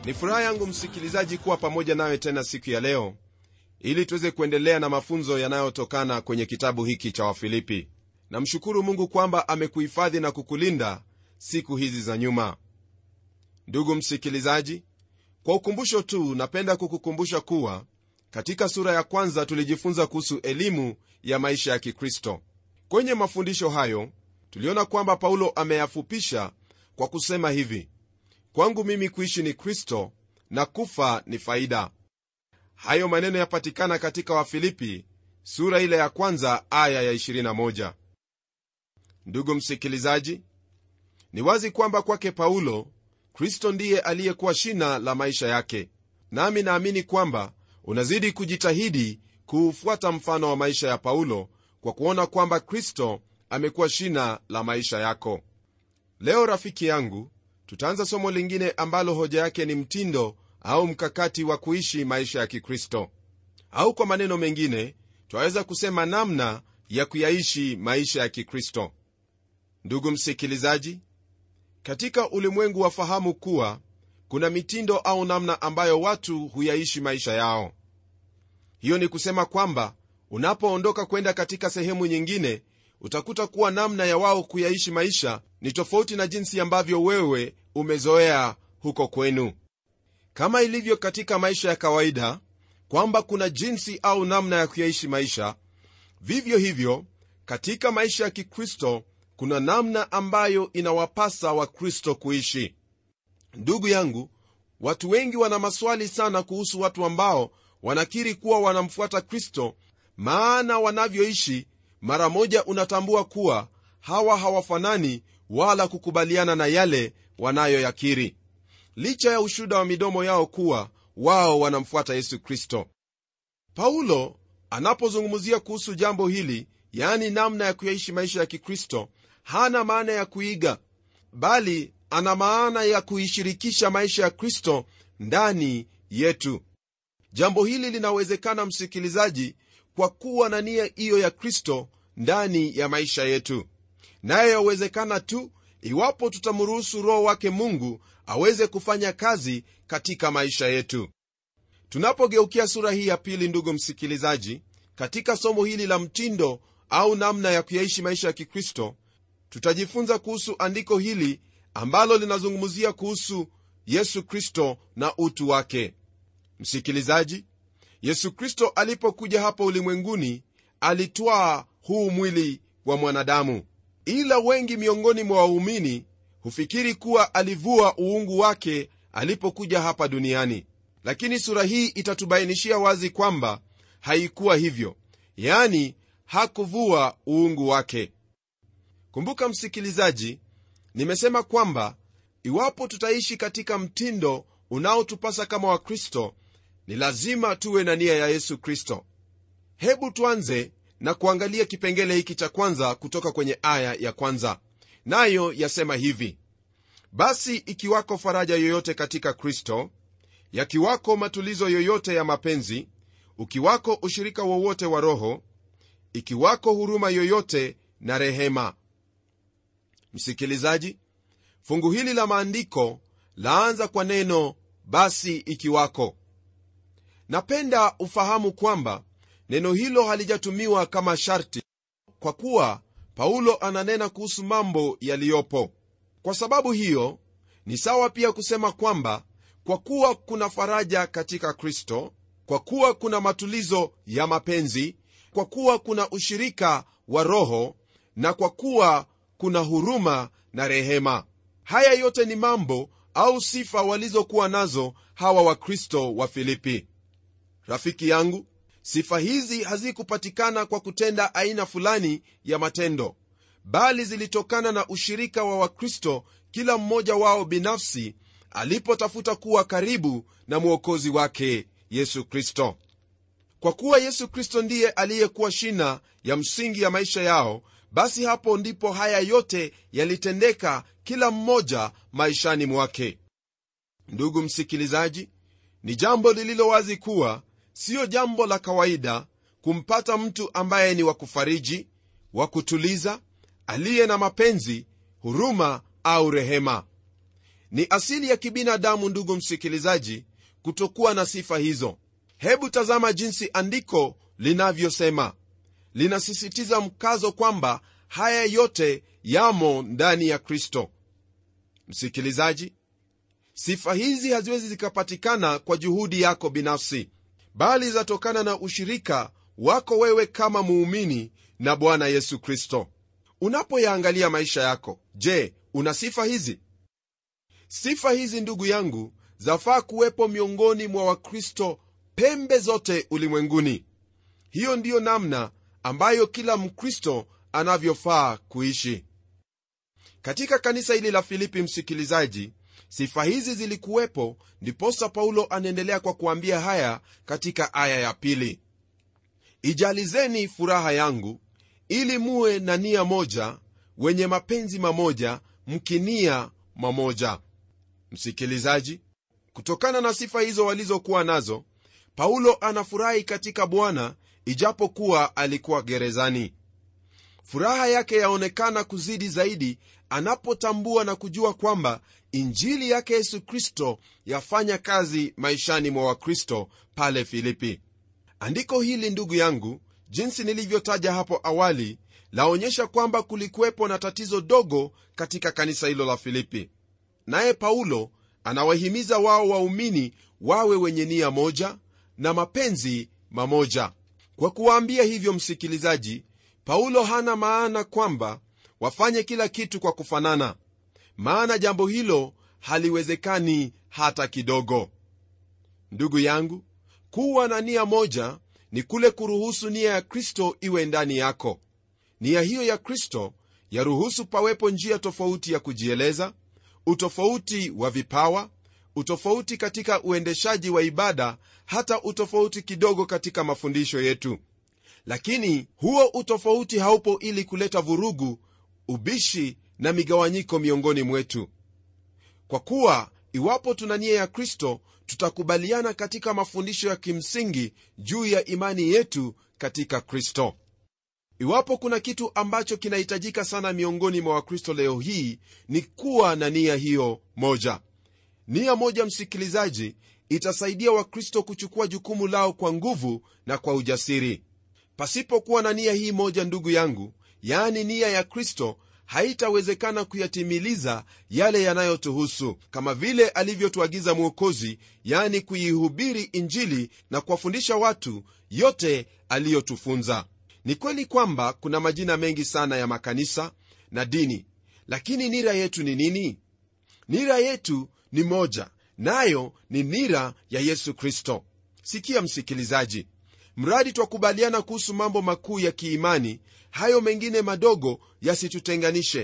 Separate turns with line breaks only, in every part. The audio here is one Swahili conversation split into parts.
ni furaha yangu msikilizaji kuwa pamoja nawe tena siku ya leo ili tuweze kuendelea na mafunzo yanayotokana kwenye kitabu hiki cha wafilipi namshukuru mungu kwamba amekuhifadhi na kukulinda siku hizi za nyuma ndugu msikilizaji kwa ukumbusho tu napenda kukukumbusha kuwa katika sura ya kwanza tulijifunza kuhusu elimu ya maisha ya kikristo kwenye mafundisho hayo tuliona kwamba paulo ameyafupisha kwa kusema hivi kwangu mimi kuishi ni kristo na kufa ni faida hayo maneno yapatikana katika wafilipi sura ile ya kwanza aya ya 21 ndugu msikilizaji ni wazi kwamba kwake paulo kristo ndiye aliyekuwa shina la maisha yake nami naamini kwamba unazidi kujitahidi kuufuata mfano wa maisha ya paulo kwa kuona kwamba kristo amekuwa shina la maisha yako leo rafiki yangu tutaanza somo lingine ambalo hoja yake ni mtindo au mkakati wa kuishi maisha ya kikristo au kwa maneno mengine twaweza kusema namna ya kuyaishi maisha ya kikristo ndugu msikilizaji katika ulimwengu wafahamu kuwa kuna mitindo au namna ambayo watu huyaishi maisha yao hiyo ni kusema kwamba unapoondoka kwenda katika sehemu nyingine utakuta kuwa namna ya wao kuyaishi maisha ni tofauti na jinsi ambavyo wewe umezoea huko kwenu kama ilivyo katika maisha ya kawaida kwamba kuna jinsi au namna ya kuyaishi maisha vivyo hivyo katika maisha ya kikristo kuna namna ambayo inawapasa wakristo kuishi ndugu yangu watu wengi wana maswali sana kuhusu watu ambao wanakiri kuwa wanamfuata kristo maana wanavyoishi mara moja unatambua kuwa hawa hawafanani wala kukubaliana na yale wanayoyakiri licha ya ushuda wa midomo yao kuwa wao wanamfuata yesu kristo paulo anapozungumzia kuhusu jambo hili yaani namna ya kuyaishi maisha ya kikristo hana maana ya kuiga bali ana maana ya kuishirikisha maisha ya kristo ndani yetu jambo hili linawezekana msikilizaji kwa kuwa na nia hiyo ya kristo ndani ya maisha yetu naye yawezekana tu iwapo tutamruhusu roho wake mungu aweze kufanya kazi katika maisha yetu tunapogeukia sura hii ya pili ndugu msikilizaji katika somo hili la mtindo au namna ya kuyaishi maisha ya kikristo tutajifunza kuhusu andiko hili ambalo linazungumzia kuhusu yesu kristo na utu wake msikilizaji yesu kristo alipokuja hapa ulimwenguni alitwaa huu mwili wa mwanadamu ila wengi miongoni mwa waumini hufikiri kuwa alivua uungu wake alipokuja hapa duniani lakini sura hii itatubainishia wazi kwamba haikuwa hivyo yani hakuvua uungu wake kumbuka msikilizaji nimesema kwamba iwapo tutaishi katika mtindo unaotupasa kama wakristo ni lazima tuwe na nia ya yesu kristo hebu tuanze na kuangalia kipengele hiki cha kwanza kutoka kwenye aya ya kwanza nayo yasema hivi basi ikiwako faraja yoyote katika kristo yakiwako matulizo yoyote ya mapenzi ukiwako ushirika wowote wa roho ikiwako huruma yoyote na rehema msikilizaji fungu hili la maandiko laanza kwa neno basi ikiwako napenda ufahamu kwamba neno hilo halijatumiwa kama sharti kwa kuwa paulo ananena kuhusu mambo yaliyopo kwa sababu hiyo ni sawa pia kusema kwamba kwa kuwa kuna faraja katika kristo kwa kuwa kuna matulizo ya mapenzi kwa kuwa kuna ushirika wa roho na kwa kuwa kuna huruma na rehema haya yote ni mambo au sifa walizokuwa nazo hawa wakristo wa filipi rafiki yangu sifa hizi hazikupatikana kwa kutenda aina fulani ya matendo bali zilitokana na ushirika wa wakristo kila mmoja wao binafsi alipotafuta kuwa karibu na mwokozi wake yesu kristo kwa kuwa yesu kristo ndiye aliyekuwa shina ya msingi ya maisha yao basi hapo ndipo haya yote yalitendeka kila mmoja maishani mwake ndugu msikilizaji ni jambo lililo wazi kuwa siyo jambo la kawaida kumpata mtu ambaye ni wa kufariji wa kutuliza aliye na mapenzi huruma au rehema ni asili ya kibinadamu ndugu msikilizaji kutokuwa na sifa hizo hebu tazama jinsi andiko linavyosema linasisitiza mkazo kwamba haya yote yamo ndani ya kristo msikilizaji sifa hizi haziwezi zikapatikana kwa juhudi yako binafsi bali zatokana na ushirika wako wewe kama muumini na bwana yesu kristo unapoyaangalia maisha yako je una sifa hizi sifa hizi ndugu yangu zafaa kuwepo miongoni mwa wakristo pembe zote ulimwenguni hiyo ndiyo namna ambayo kila mkristo anavyofaa kuishi katika kanisa hili la filipi msikilizaji sifa hizi zilikuwepo ndiposa paulo anaendelea kwa kuambia haya katika aya ya pili ijalizeni furaha yangu ili muwe na nia moja wenye mapenzi mamoja mkinia mamoja msikilizaji kutokana na sifa hizo walizokuwa nazo paulo anafurahi katika bwana ijapokuwa alikuwa gerezani furaha yake yaonekana kuzidi zaidi anapotambua na kujua kwamba injili yake yesu kristo yafanya kazi maishani mwa wakristo pale filipi andiko hili ndugu yangu jinsi nilivyotaja hapo awali laonyesha kwamba kulikuwepo na tatizo dogo katika kanisa hilo la filipi naye paulo anawahimiza wao waumini wawe wenye nia moja na mapenzi mamoja kwa kuwaambia hivyo msikilizaji paulo hana maana kwamba wafanye kila kitu kwa kufanana maana jambo hilo haliwezekani hata kidogo ndugu yangu kuwa na nia moja ni kule kuruhusu nia ya kristo iwe ndani yako nia hiyo ya kristo yaruhusu pawepo njia tofauti ya kujieleza utofauti wa vipawa utofauti katika uendeshaji wa ibada hata utofauti kidogo katika mafundisho yetu lakini huo utofauti haupo ili kuleta vurugu ubishi na migawanyiko miongoni mwetu kwa kuwa iwapo tuna nia ya kristo tutakubaliana katika mafundisho ya kimsingi juu ya imani yetu katika kristo iwapo kuna kitu ambacho kinahitajika sana miongoni mwa wakristo leo hii ni kuwa na nia hiyo moja nia moja msikilizaji itasaidia wakristo kuchukua jukumu lao kwa nguvu na kwa ujasiri pasipokuwa na nia hii moja ndugu yangu yaani nia ya kristo haitawezekana kuyatimiliza yale yanayotuhusu kama vile alivyotuagiza mwokozi yani kuihubiri injili na kuwafundisha watu yote aliyotufunza ni kweli kwamba kuna majina mengi sana ya makanisa na dini lakini nira yetu ni nini nira yetu ni moja nayo ni nira ya yesu kristo sikia msikilizaji mradi twakubaliana kuhusu mambo makuu ya kiimani hayo mengine madogo yasitutenganishe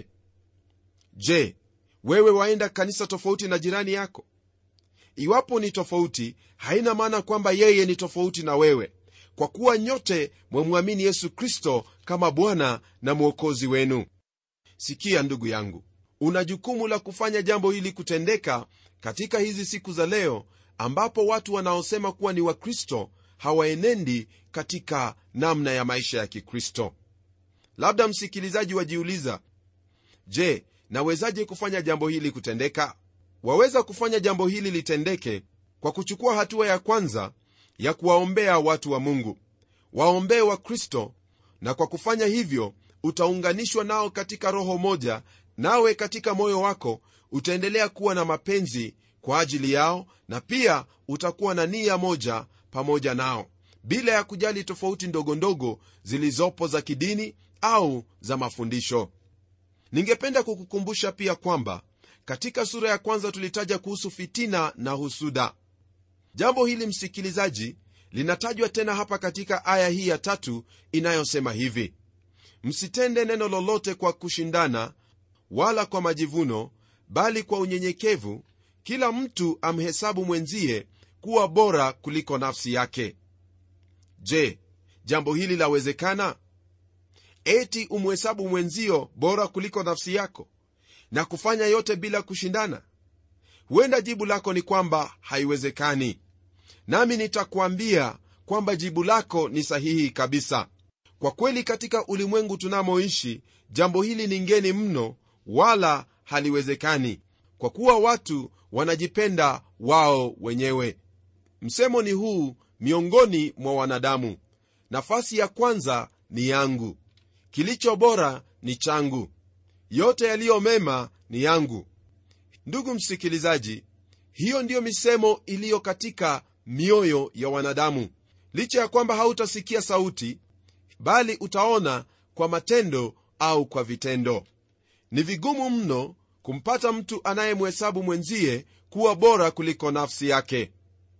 je wewe waenda kanisa tofauti na jirani yako iwapo ni tofauti haina maana kwamba yeye ni tofauti na wewe kwa kuwa nyote mwamwamini yesu kristo kama bwana na mwokozi wenu sikia ndugu yangu una jukumu la kufanya jambo hili kutendeka katika hizi siku za leo ambapo watu wanaosema kuwa ni wakristo hawaenendi katika namna ya maisha ya kikristo labda msikilizaji wajiuliza je nawezaje kufanya jambo hili kutendeka waweza kufanya jambo hili litendeke kwa kuchukua hatua ya kwanza ya kuwaombea watu wa mungu waombee wa kristo na kwa kufanya hivyo utaunganishwa nao katika roho moja nawe katika moyo wako utaendelea kuwa na mapenzi kwa ajili yao na pia utakuwa na nia moja pamoja nao bila ya kujali tofauti ndogo ndogo zilizopo za kidini au za mafundisho ningependa kukukumbusha pia kwamba katika sura ya kwanza tulitaja kuhusu fitina na husuda jambo hili msikilizaji linatajwa tena hapa katika aya hii ya tatu inayosema hivi msitende neno lolote kwa kushindana wala kwa majivuno bali kwa unyenyekevu kila mtu amhesabu mwenzie kuwa bora kuliko nafsi yake je jambo hili lawezekana eti umhesabu mwenzio bora kuliko nafsi yako na kufanya yote bila kushindana huenda jibu lako ni kwamba haiwezekani nami nitakuambia kwamba jibu lako ni sahihi kabisa kwa kweli katika ulimwengu tunamoishi jambo hili ni ngeni mno wala haliwezekani kwa kuwa watu wanajipenda wao wenyewe msemo ni huu miongoni mwa wanadamu nafasi ya kwanza ni yangu kilicho bora ni changu yote yaliyo mema ni yangu ndugu msikilizaji hiyo ndiyo misemo iliyo katika mioyo ya wanadamu licha ya kwamba hautasikia sauti bali utaona kwa matendo au kwa vitendo ni vigumu mno kumpata mtu anayemhesabu mwenzie kuwa bora kuliko nafsi yake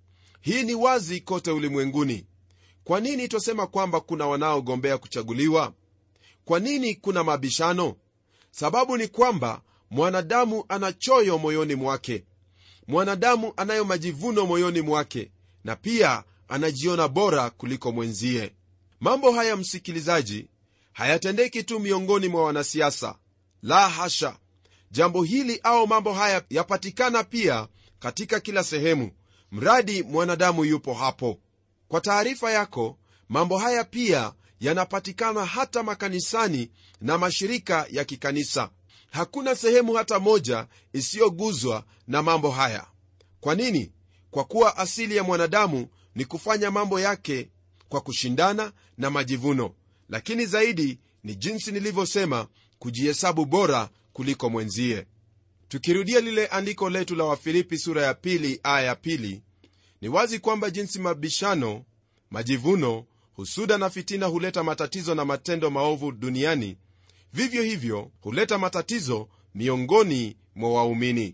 hii ni wazi kote ulimwenguni kwa nini twasema kwamba kuna wanaogombea kuchaguliwa kwa nini kuna mabishano sababu ni kwamba mwanadamu ana choyo moyoni mwake mwanadamu anayo majivuno moyoni mwake na pia anajiona bora kuliko mwenzie mambo haya msikilizaji hayatendeki tu miongoni mwa wanasiasa la hasha jambo hili au mambo haya yapatikana pia katika kila sehemu mradi mwanadamu yupo hapo kwa taarifa yako mambo haya pia yanapatikana hata makanisani na mashirika ya kikanisa hakuna sehemu hata moja isiyoguzwa na mambo haya kwa nini kwa kuwa asili ya mwanadamu ni kufanya mambo yake kwa kushindana na majivuno lakini zaidi ni jinsi nilivyosema kujihesabu bora kuliko mwenzie tukirudia lile andiko letu la wafilipi sura ya pili aya ya pili ni wazi kwamba jinsi mabishano majivuno husuda na fitina huleta matatizo na matendo maovu duniani vivyo hivyo huleta matatizo miongoni mwa waumini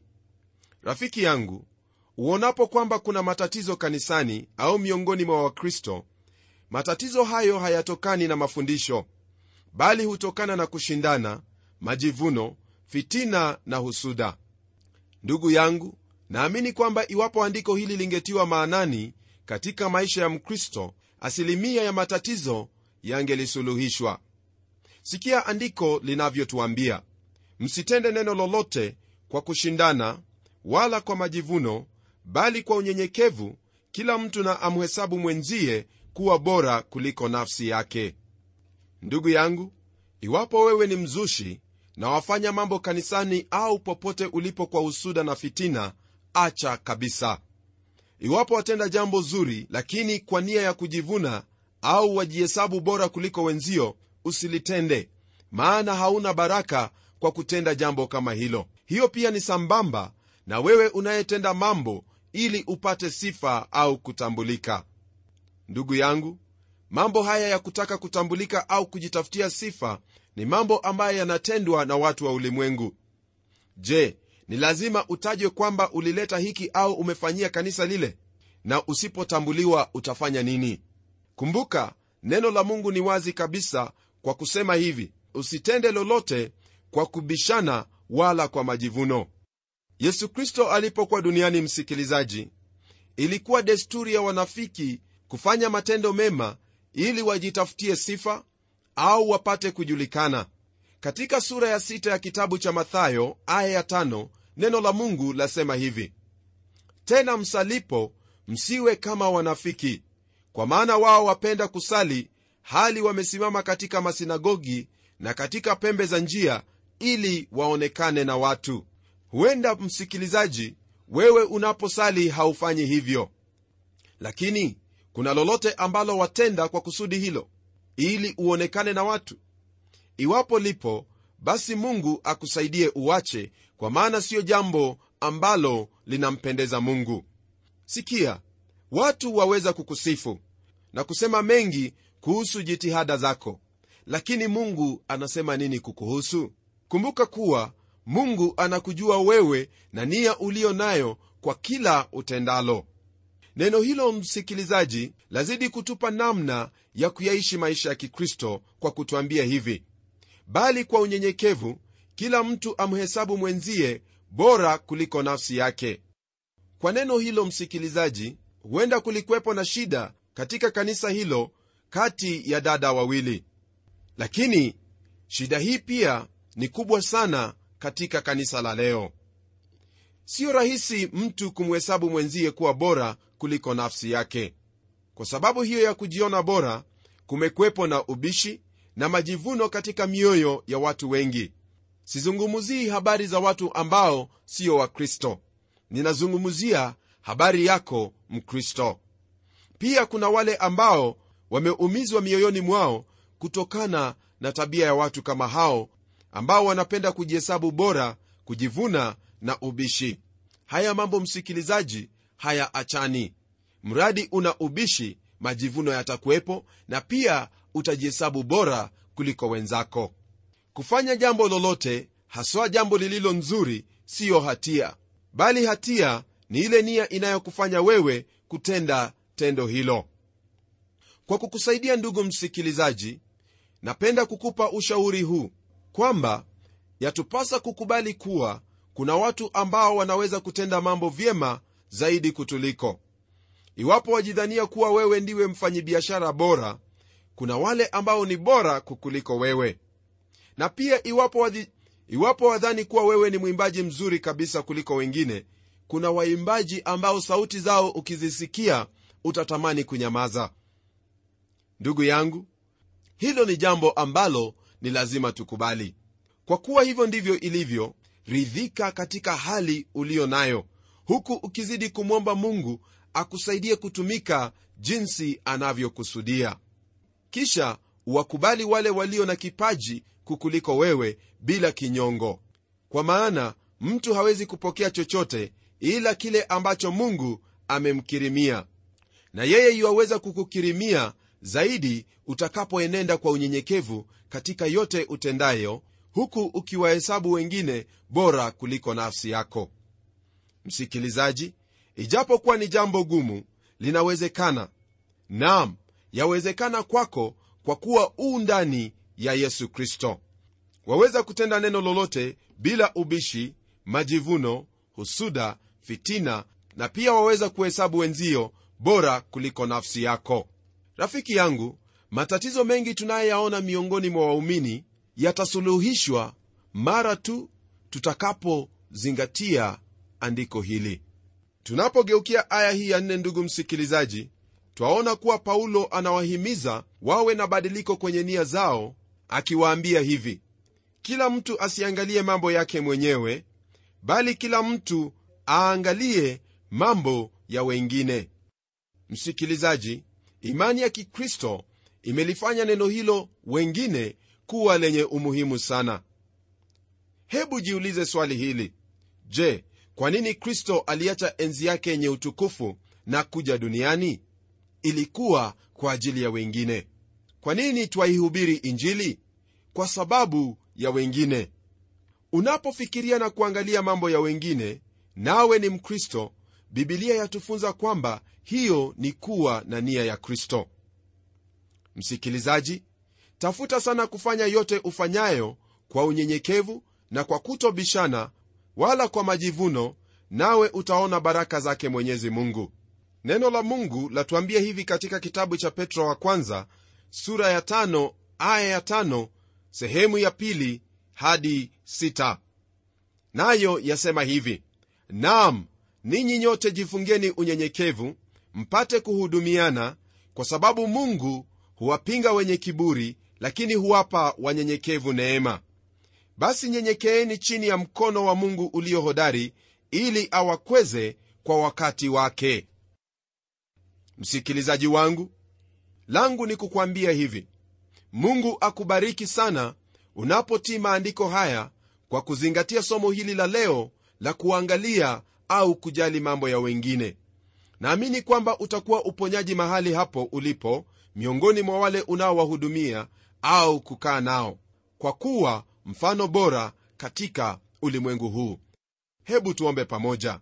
rafiki yangu uonapo kwamba kuna matatizo kanisani au miongoni mwa wakristo matatizo hayo hayatokani na mafundisho bali hutokana na kushindana majivuno fitina na husuda ndugu yangu naamini kwamba iwapo andiko hili lingetiwa maanani katika maisha ya mkristo asilimia ya matatizo yangelisuluhishwa sikia andiko linavyotuambia msitende neno lolote kwa kushindana wala kwa majivuno bali kwa unyenyekevu kila mtu na amhesabu mwenzie kuwa bora kuliko nafsi yake ndugu yangu iwapo wewe ni mzushi na wafanya mambo kanisani au popote ulipo kwa husuda na fitina acha kabisa iwapo watenda jambo zuri lakini kwa nia ya kujivuna au wajihesabu bora kuliko wenzio usilitende maana hauna baraka kwa kutenda jambo kama hilo hiyo pia ni sambamba na wewe unayetenda mambo ili upate sifa au kutambulika ndugu yangu mambo haya ya kutaka kutambulika au kujitafutia sifa ni mambo ambayo yanatendwa na watu wa ulimwengu je ni lazima utajwe kwamba ulileta hiki au umefanyia kanisa lile na usipotambuliwa utafanya nini kumbuka neno la mungu ni wazi kabisa kwa kusema hivi usitende lolote kwa kubishana wala kwa majivuno yesu kristo alipokuwa duniani msikilizaji ilikuwa desturi ya wanafiki kufanya matendo mema ili wajitafutie sifa au wapate kujulikana katika sura ya sita ya kitabu cha mathayo aya ya tano neno la mungu lasema hivi tena msalipo msiwe kama wanafiki kwa maana wao wapenda kusali hali wamesimama katika masinagogi na katika pembe za njia ili waonekane na watu huenda msikilizaji wewe unaposali haufanyi hivyo lakini kuna lolote ambalo watenda kwa kusudi hilo ili uonekane na watu iwapo lipo basi mungu akusaidie uache kwa maana siyo jambo ambalo linampendeza mungu sikia watu waweza kukusifu na kusema mengi kuhusu jitihada zako lakini mungu anasema nini kukuhusu kumbuka kuwa mungu anakujua wewe na nia uliyo nayo kwa kila utendalo neno hilo msikilizaji lazidi kutupa namna ya kuyaishi maisha ya kikristo kwa kutwambia hivi bali kwa unyenyekevu kila mtu amhesabu mwenzie bora kuliko nafsi yake kwa neno hilo msikilizaji huenda kulikwepo na shida katika kanisa hilo kati ya dada wawili lakini shida hii pia ni kubwa sana katika kanisa la leo siyo rahisi mtu kumhesabu mwenzie kuwa bora kuliko nafsi yake kwa sababu hiyo ya kujiona bora kumekwepo na ubishi na majivuno katika mioyo ya watu wengi sizungumzii habari za watu ambao sio wakristo ninazungumzia habari yako mkristo pia kuna wale ambao wameumizwa mioyoni mwao kutokana na tabia ya watu kama hao ambao wanapenda kujihesabu bora kujivuna na ubishi haya mambo msikilizaji haya achani mradi una ubishi majivuno yatakuwepo na pia utajihesabu bora kuliko wenzako kufanya jambo lolote haswa jambo lililo nzuri siyo hatia bali hatia ni ile nia inayokufanya wewe kutenda tendo hilo kwa kukusaidia ndugu msikilizaji napenda kukupa ushauri huu kwamba yatupasa kukubali kuwa kuna watu ambao wanaweza kutenda mambo vyema zaidi kutuliko iwapo wajidhania kuwa wewe ndiwe mfanyibiashara bora kuna wale ambao ni bora kukuliko wewe na pia iwapo, wadhi, iwapo wadhani kuwa wewe ni mwimbaji mzuri kabisa kuliko wengine kuna waimbaji ambao sauti zao ukizisikia utatamani kunyamaza ndugu yangu hilo ni jambo ambalo ni lazima tukubali kwa kuwa hivyo ndivyo ilivyo ridhika katika hali uliyo nayo huku ukizidi kumwomba mungu akusaidie kutumika jinsi anavyokusudia kisha uwakubali wale walio na kipaji kukuliko wewe bila kinyongo kwa maana mtu hawezi kupokea chochote ila kile ambacho mungu amemkirimia na yeye yuwaweza kukukirimia zaidi utakapoenenda kwa unyenyekevu katika yote utendayo huku ukiwahesabu wengine bora kuliko nafsi yako msikilizaji ijapokuwa ni jambo gumu linawezekana nam yawezekana kwako kwa kuwa uu ndani ya yesu kristo waweza kutenda neno lolote bila ubishi majivuno husuda fitina na pia waweza kuhesabu wenzio bora kuliko nafsi yako rafiki yangu matatizo mengi tunayoyaona miongoni mwa waumini yatasuluhishwa mara tu tutakapozingatia andiko hili tunapogeukia aya hii ya nne ndugu msikilizaji twaona kuwa paulo anawahimiza wawe na badiliko kwenye nia zao akiwaambia hivi kila mtu asiangalie mambo yake mwenyewe bali kila mtu aangalie mambo ya wengine msikilizaji imani ya kikristo imelifanya neno hilo wengine kuwa lenye umuhimu sana hebu jiulize swali hili je kwa nini kristo aliacha enzi yake yenye utukufu na kuja duniani ilikuwa kwa ajili ya wengine kwa nini twaihubiri injili kwa sababu ya wengine unapofikiria na kuangalia mambo ya wengine nawe ni mkristo bibilia yatufunza kwamba hiyo ni kuwa na nia ya kristo msikilizaji tafuta sana kufanya yote ufanyayo kwa unyenyekevu na kwa kutobishana wala kwa majivuno nawe utaona baraka zake mwenyezi mungu neno la mungu latuambia hivi katika kitabu cha petro wa kwanza sura ya tano aya ya tano sehemu ya pili hadi sita nayo yasema hivi nam ninyi nyote jifungeni unyenyekevu mpate kuhudumiana kwa sababu mungu huwapinga wenye kiburi lakini huwapa wanyenyekevu neema basi nyenyekeeni chini ya mkono wa mungu ulio hodari ili awakweze kwa wakati wake msikilizaji wangu langu ni kukwambia hivi mungu akubariki sana unapotii maandiko haya kwa kuzingatia somo hili la leo la kuangalia au kujali mambo ya wengine naamini kwamba utakuwa uponyaji mahali hapo ulipo miongoni mwa wale unaowahudumia au kukaa nao kwa kuwa mfano bora katika ulimwengu huu hebu tuombe pamoja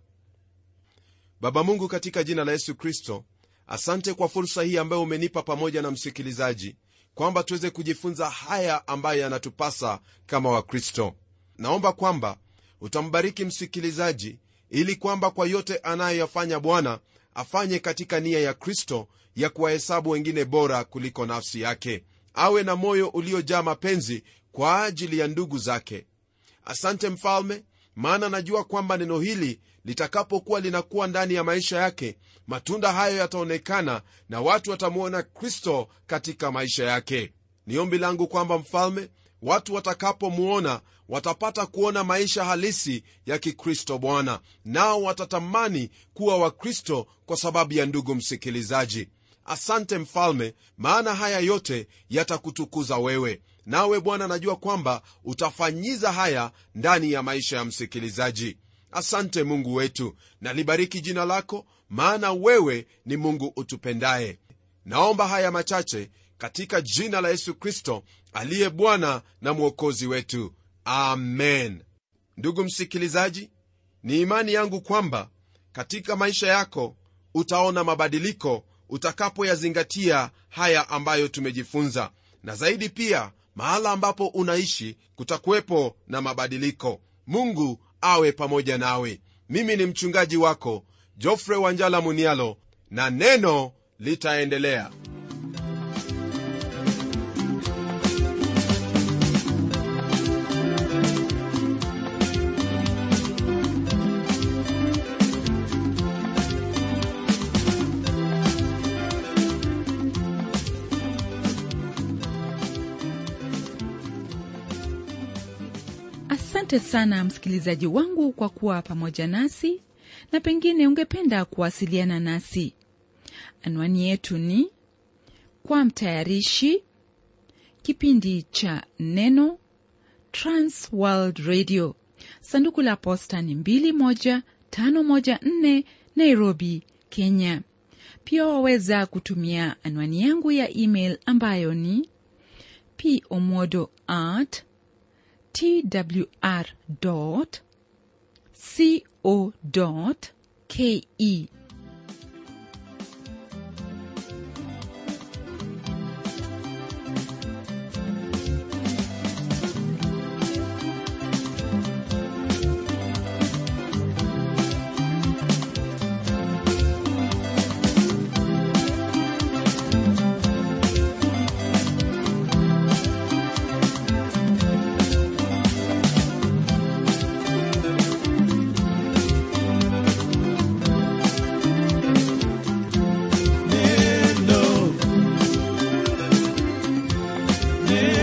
baba mungu katika jina la yesu kristo asante kwa fursa hii ambayo umenipa pamoja na msikilizaji kwamba tuweze kujifunza haya ambayo yanatupasa kama wakristo naomba kwamba utambariki msikilizaji ili kwamba kwa yote anayoyafanya bwana afanye katika nia ya kristo ya kuwahesabu wengine bora kuliko nafsi yake awe na moyo uliojaa mapenzi kwa ajili ya ndugu zake asante mfalme maana najua kwamba neno hili litakapokuwa linakuwa ndani ya maisha yake matunda hayo yataonekana na watu watamwona kristo katika maisha yake ni ombi langu kwamba mfalme watu watakapomwona watapata kuona maisha halisi ya kikristo bwana nao watatamani kuwa wakristo kwa sababu ya ndugu msikilizaji asante mfalme maana haya yote yatakutukuza wewe nawe bwana najua kwamba utafanyiza haya ndani ya maisha ya msikilizaji asante mungu wetu nalibariki jina lako maana wewe ni mungu utupendaye naomba haya machache katika jina la yesu kristo aliye bwana na mwokozi wetu amen ndugu msikilizaji ni imani yangu kwamba katika maisha yako utaona mabadiliko utakapoyazingatia haya ambayo tumejifunza na zaidi pia mahala ambapo unaishi kutakuwepo na mabadiliko mungu awe pamoja nawe mimi ni mchungaji wako jofre wanjala munialo na neno litaendelea
asante sana msikilizaji wangu kwa kuwa pamoja nasi na pengine ungependa kuwasiliana nasi anwani yetu ni kwa mtayarishi kipindi cha neno transworld radio sanduku la posta ni 21514 nairobi kenya pia waweza kutumia anwani yangu ya email ambayo ni pomodo at twr.co.ke.
Neno. Neno.